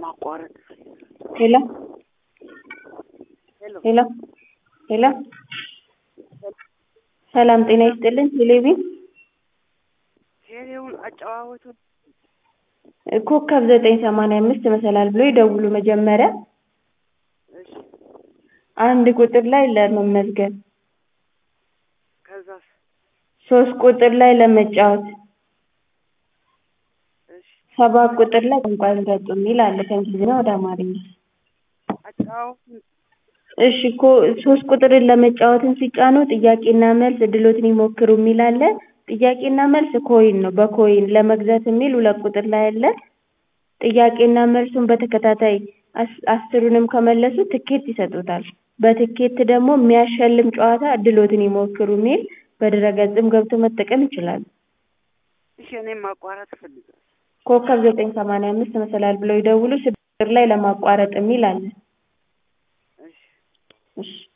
ማቋረጥ ሄሎ ሄሎ ሄሎ ሄሎ ሰላም ጤና ይስጥልኝ ቴሌቪ ቴሌውን አጨዋወቱ ኮከብ ዘጠኝ ሰማንያ አምስት መሰላል ብሎ ይደውሉ መጀመሪያ እሺ አንድ ቁጥር ላይ ለመመዝገብ ከዛስ ሶስት ቁጥር ላይ ለመጫወት እሺ ሰባት ቁጥር ላይ ቋንቋ ይምረጡ የሚል አለ ከእንግሊዝኛ ወደ አማርኛ አጨዋወቱን እሺ እኮ ሶስት ቁጥርን ለመጫወትን ሲጫኑ ጥያቄና መልስ እድሎትን ይሞክሩ የሚል አለ ጥያቄና መልስ ኮይን ነው በኮይን ለመግዛት የሚል ሁለት ቁጥር ላይ አለ ጥያቄና መልሱን በተከታታይ አስ- አስሩንም ከመለሱ ትኬት ይሰጡታል በትኬት ደግሞ የሚያሸልም ጨዋታ እድሎትን ይሞክሩ የሚል በድረ-ገጽም ገብተው መጠቀም ይችላሉ እሺ እኔም ማቋረጥ እፈልጋለሁ ኮከብ ዘጠኝ ሰማንያ አምስት መሰላል ብለው ይደውሉ ስድስት ቁጥር ላይ ለማቋረጥ የሚል አለ እሺ እሺ